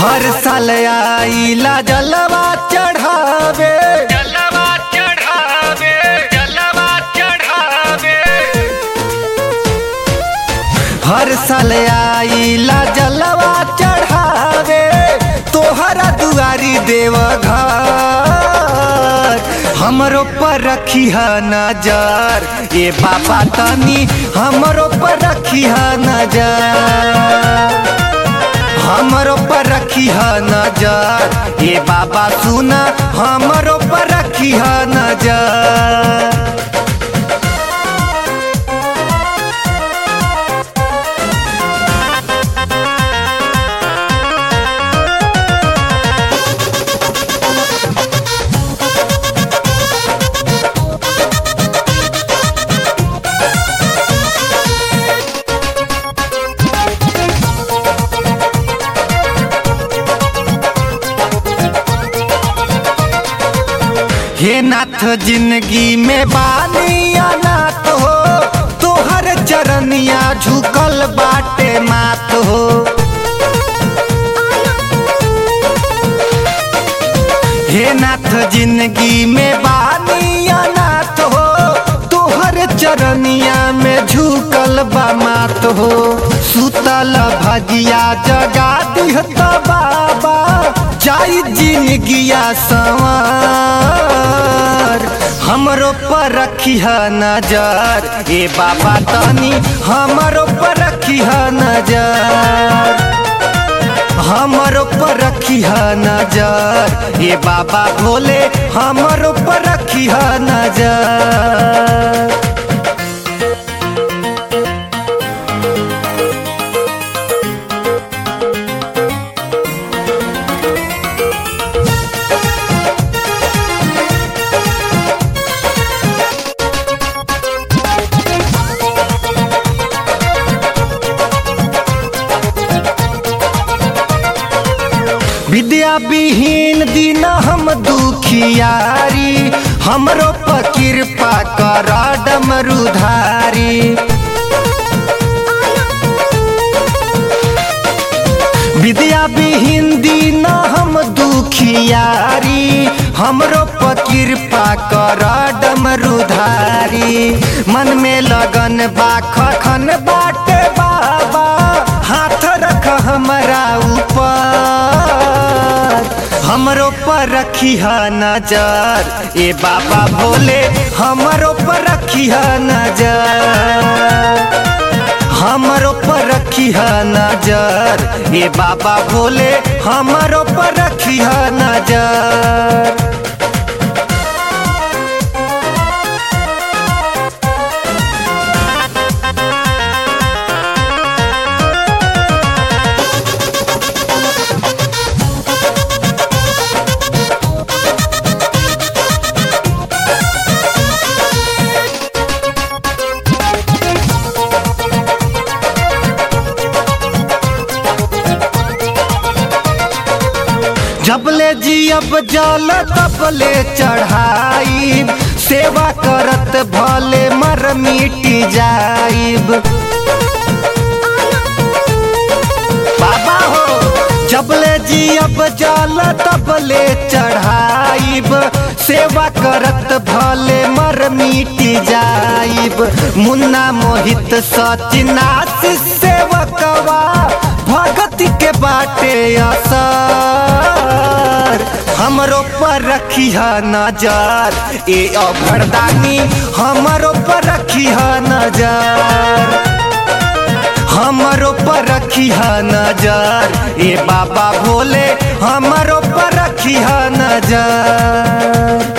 हर साल आईला जलवा चढ़ावे जलवा चढ़ावे जलवा चढ़ावे हर साल आईला जलवा चढ़ावे तोहरा दुआरी देव घर हमरो पर रखी है नजर ये बाबा तनी हमरो पर रखी है नजर हमरो पर रखी है नजर ये बाबा सुना हमरो पर रखी है नजर हे नाथ जिंदगी में बानी अनाथ हो तोहर चरनिया झुकल बाटे मात हो हे नाथ जिंदगी में बानी अनाथ हो तोहर चरनिया में झुकल बा मात हो सुतल भगिया जगा दिहत बाबा जाई जिंदगिया सवार हमरो पर रखी है नजर ए बाबा तनी हमरो पर रखी है नजर हमरो पर रखी है नजर ये बाबा भोले हमरो पर रखी है नजर विद्या विहीन दिन हम दुखियारी हमरो पर कृपा कर डमरुधारी विद्या विहीन दिन हम दुखियारी हमरो पर कृपा कर डमरुधारी मन में लगन बा खखन बाटे बाबा हाथ रख हमरा ऊपर हमरो पर रखी है नजर ए बाबा भोले हमरो पर रखी है नजर हमरो पर रखी है नजर ए बाबा भोले हमरो पर रखी है नजर जबले जियब जल तबले चढ़ाई सेवा करत भले मर मिटी जाइब बाबा हो जबले जियब जल तबले चढ़ाइब सेवा करत भले मर मिटी जाइब मुन्ना मोहित सचिनाश सेवकवा भगति के बाटे असर हमरो पर रखी है नजर ए अभरदानी हमरो पर रखी है नजर हमरो पर रखी है नजर ए बाबा भोले हमरो पर रखी है नजर